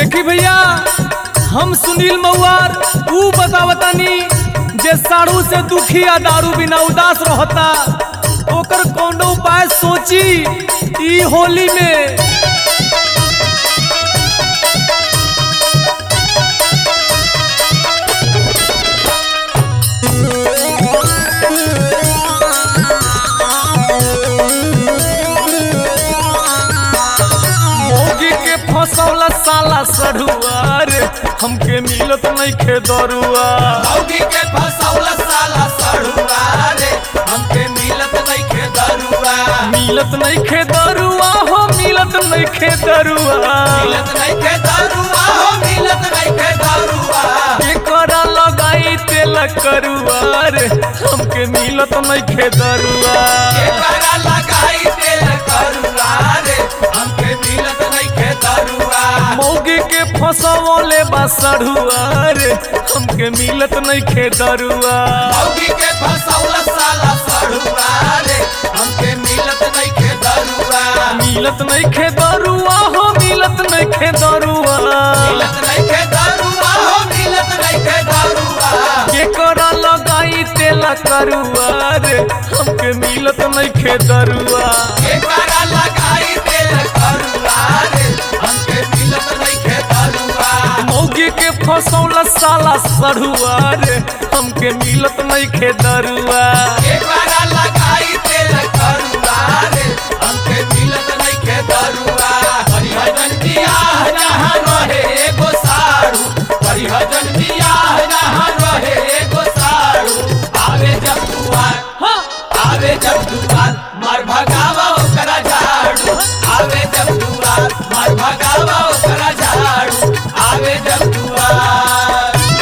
देखी भैया हम सुनील मऊआर ऊ बतावतानी जे साड़ू से दुखी या दारू बिना उदास रहता ओकर कौनो उपाय सोची ई होली में मोगी के फसौला साला सढ़ुआर हमके मिलत नइखे दरुआ मौगी के फसौल साला सड़ुआ रे हमके मिलत नइखे दरुआ मिलत नइखे दरुआ हो मिलत नइखे दरुआ मिलत नइखे दरुआ हो मिलत नइखे दरुआ एकरा लगाई तेल करुआर हमके मिलत नइखे दरुआ एकरा लगाई तेल करुआ रे हमके मिलत नइखे दरुआ मौगी के फसौले बा सढ़ुआर हमके मिलत नइखे दरुआ मौगी के फसौल साला सड़ुआ रे हमके मिलत नइखे दरुआ मिलत नइखे दरुआ हो मिलत नइखे दरुआ मिलत नइखे दरुआ हो मिलत नइखे दरुआ केकरा लगाई तेल करुआर हमके मिलत नइखे दरुआ एकरा लगाई तेल करुआ रे हमके मिलत नइखे दरुआ मौगी के फसौला साला सढ़ुआर हमके मिलत नइखे दरुआ एकरा लगाई तेल करुआ रे हमके मिलत नइखे दरुआ परिहजन बियाह जहाँ रहे एगो साड़ू परिहजन बियाह जहाँ रहे एगो साड़ू आवे जब दुआर हाँ आवे जब दुआर मार भगावा ओकरा झाड़ू आवे जब दुआर मार भगावा ओकरा झाड़ू आवे जब दुआर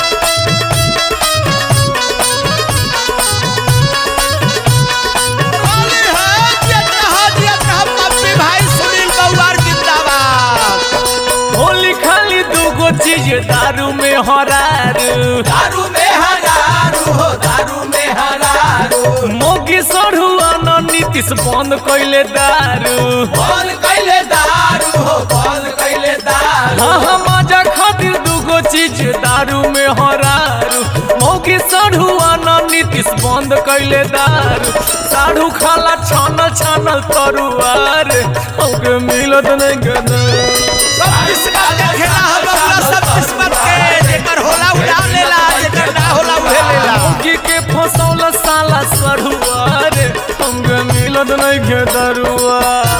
होली है जियत रहा जियत रहा पप्पी भाई सुनील बउआर जिंदाबाद होली खाली दूगो चीज दारू में हरारू दारू में हरारू हो दारू में हरारू मोगी सढ़ुआ न नीतीश बंद कैले दारू बॉल कैले दारू हो बॉल कैले दारू हाँ हाँ मजा खातिर दूगो चीज दारू में हरारू मोगी सढ़ुआ न नीतीश बंद कैले दारू साढ़ू खाला छानल छानल तरुआर हमके मिलत नहीं गदर सब किस्मत के खेला है बबुआ सब किस्मत के जेकर होला उड़ा लेला जेकर ना होला उहे लेला मोगी के फसौल साला सढ़ुआर हमके मिलत नहीं गदरुआ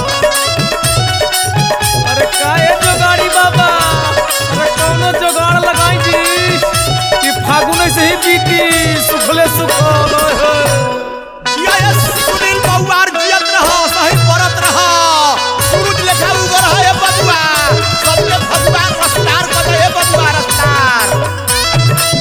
अरे काहे जोगाड़ी बाबा अरे कौनो जोगाड़ लगाई जी कि फागुन से ही बीती सुखले सुखल ओए होए। यस सुनील बउआर जियत रहा सही परत रहा सूरज लेखा उगर है ये बबुआ सबके भगवा रफ्तार कर दे ये बबुआ रफ्तार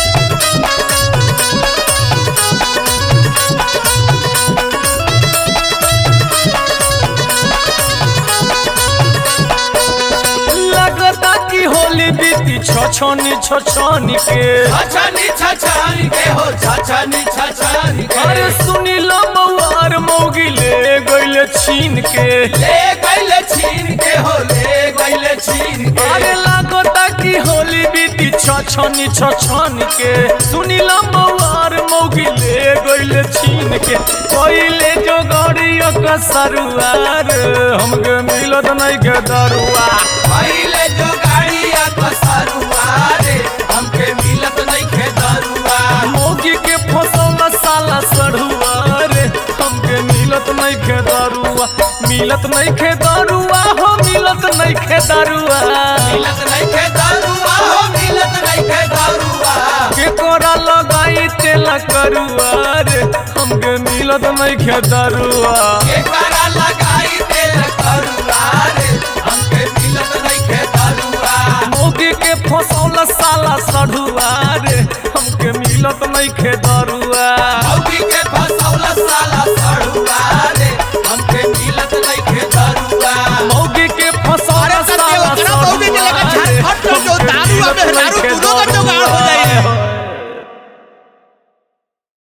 लगता कि होली बीती छछनी छछनी के छछनी छछनी के हो छछनी छछनी के अरे सुनी लो मौआर मौगी ले गइले छीन के ले गइले छीन के हो ले गइले छीन के अरे लागता कि होली बीती छछनी छछनी के सुनी लो मौआर मौगी ले गइले छीन के पहिले जो गड़िया का सरुआर हमके मिलत नहीं के दरुआ पहिले जो गाड़िया पसरुआ रे हमके मिलत नइखे दरुआ मौगी के फसल साला सढ़ुआर हमके मिलत नहीं के दरुआ मिलत नहीं के दरुआ हो मिलत नहीं के दरुआ मिलत नइखे दरुआ हो मिलत नइखे दरुआ केकोरा लगाई तेल करुआर हमके मिलत नहीं के दरुआ एकरा लगाई तेल करुआ रे हमके मिलत नइखे दरुआ मौगी के फसल साला सढ़ुआर हमके मिलत नहीं के दरुआ